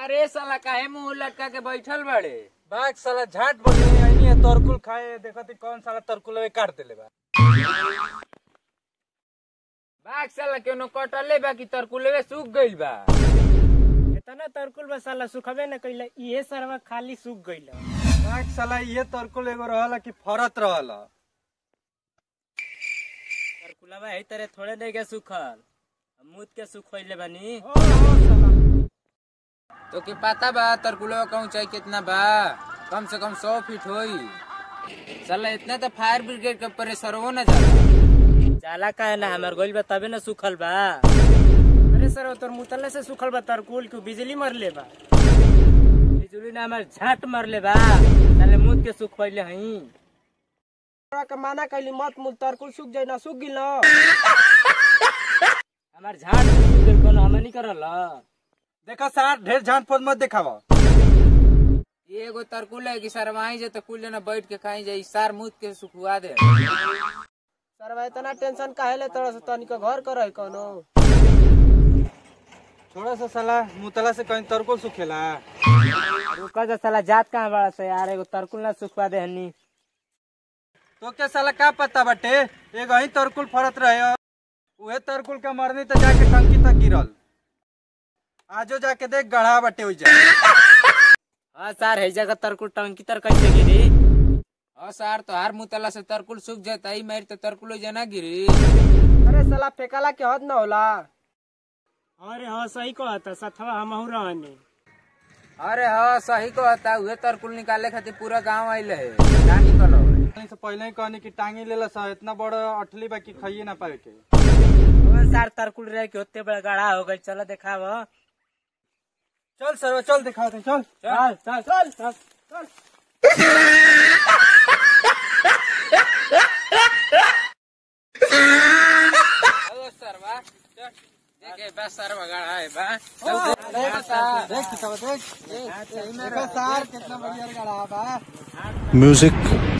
अरे साला काहे मुंह लटका के बैठल बड़े बाघ साला झाट बने आईनी है तरकुल खाए देखती कौन साला तरकुल काट देले बा बाघ साला केनो कटले बा कि तरकुलवे सूख गइल बा इतना तरकुल बा साला सुखबे न कइला इहे सरवा खाली सूख गइल बाघ साला ये तरकुल एगो रहला कि फरत रहला तरकुलवा है तरह थोड़े नहीं के सुखल मुद के सुखइले बानी तो के पता बा तरकुलवा का ऊंचाई कितना बा कम से कम सौ फीट होई साला इतना तो फायर ब्रिगेड के प्रेशर हो न जाला जाला का है ना हमार गइल बा तबे न सुखल बा अरे सर तोर मुतले से सुखल बा तरकुल के बिजली मरले बा बिजली ना हमार झाट मरले बा साले मुद के सुखइले हई के माना कैली मत मुल तरकुल सूख जाई ना सूख गिल न हमार झाट से सूख गइल कोनो हमनी करल देखा सार ढेर झाट फौज मत देखावा ये एगो तरकुल है कि सरवाई जे तो कुल जना बैठ के खाई जाई सार मुद के सुखवा दे सरवा इतना टेंशन काहे ले तोरा से तनिक घर कर है कोनो थोड़ा सा साला मुतला से कहीं तरकुल सुखेला रुका जा साला जात कहाँ बड़ा से यार एगो तरकुल ना सुखवा दे हनी तो क्या साला का पता बटे एगो ही तरकुल फरत रहे उहे तरकुल के मरनी तो जाके टंकी तक गिरल आजो जाके देख गढ़ा बटे हो जाए हाँ सर है जगह तरकुल टंकी तर कैसे गिरी हाँ सार तो हर मुतला से तरकुल सूख जाता ही मेरी तो तरकुल जना गिरी अरे साला फेकाला के हद न होला अरे हाँ सही कहता सथवा हम रहने अरे हाँ सही को हता उहे तरकुल निकाले खातिर पूरा गांव आइले है ना निकलो से पहले ही कहनी कि टांगी ले सा इतना बड़ा अठली बा कि खाइए ना पाए के सर तरकुल रह के होते बड़ा गड़ा हो गई चलो देखाव चल सर चल दिखा दे चल चल चल चल चल ओ सरवा चल देखे बस सरवा गड़ा है बा देख सार देख कितना देख देख सार कितना बढ़िया गढ़ा बा music